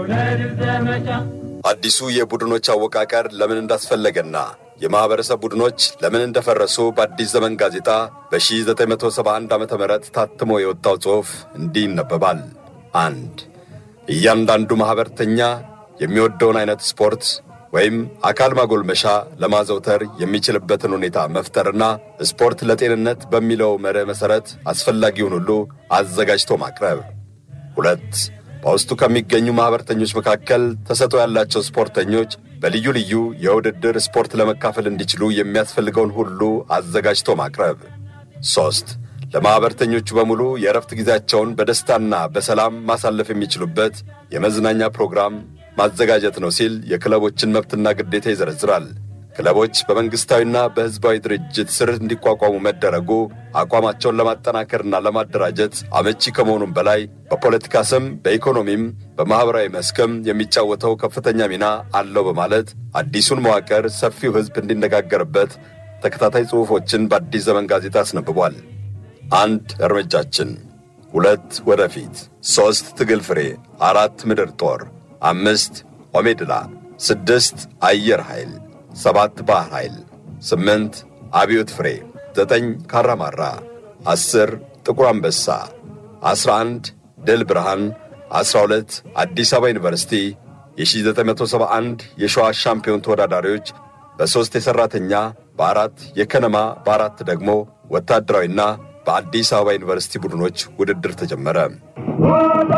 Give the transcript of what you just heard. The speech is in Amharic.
አዲሱ የቡድኖች አወቃቀር ለምን እንዳስፈለገና የማኅበረሰብ ቡድኖች ለምን እንደፈረሱ በአዲስ ዘመን ጋዜጣ በ1971 ዓ ም ታትሞ የወጣው ጽሑፍ እንዲህ ይነበባል። አንድ እያንዳንዱ ማኅበርተኛ የሚወደውን ዐይነት ስፖርት ወይም አካል ማጎልመሻ ለማዘውተር የሚችልበትን ሁኔታ መፍጠርና ስፖርት ለጤንነት በሚለው መርህ መሠረት አስፈላጊውን ሁሉ አዘጋጅቶ ማቅረብ። ሁለት በውስጡ ከሚገኙ ማኅበርተኞች መካከል ተሰጥኦ ያላቸው ስፖርተኞች በልዩ ልዩ የውድድር ስፖርት ለመካፈል እንዲችሉ የሚያስፈልገውን ሁሉ አዘጋጅቶ ማቅረብ። ሦስት ለማኅበርተኞቹ በሙሉ የእረፍት ጊዜያቸውን በደስታና በሰላም ማሳለፍ የሚችሉበት የመዝናኛ ፕሮግራም ማዘጋጀት ነው ሲል የክለቦችን መብትና ግዴታ ይዘረዝራል። ክለቦች በመንግሥታዊና በሕዝባዊ ድርጅት ስር እንዲቋቋሙ መደረጉ አቋማቸውን ለማጠናከርና ለማደራጀት አመቺ ከመሆኑም በላይ በፖለቲካ ስም፣ በኢኮኖሚም፣ በማኅበራዊ መስክም የሚጫወተው ከፍተኛ ሚና አለው በማለት አዲሱን መዋቅር ሰፊው ሕዝብ እንዲነጋገርበት ተከታታይ ጽሑፎችን በአዲስ ዘመን ጋዜጣ አስነብቧል። አንድ እርምጃችን፣ ሁለት ወደፊት፣ ሦስት ትግል ፍሬ፣ አራት ምድር ጦር፣ አምስት ኦሜድላ፣ ስድስት አየር ኃይል፣ ሰባት ባህር ኃይል፣ ስምንት አብዮት ፍሬ፣ ዘጠኝ ካራማራ፣ አስር ጥቁር አንበሳ፣ ዐሥራ አንድ ድል ብርሃን፣ ዐሥራ ሁለት አዲስ አበባ ዩኒቨርሲቲ የ1971 የሸዋ ሻምፒዮን ተወዳዳሪዎች በሦስት የሠራተኛ በአራት የከነማ በአራት ደግሞ ወታደራዊና በአዲስ አበባ ዩኒቨርሲቲ ቡድኖች ውድድር ተጀመረ።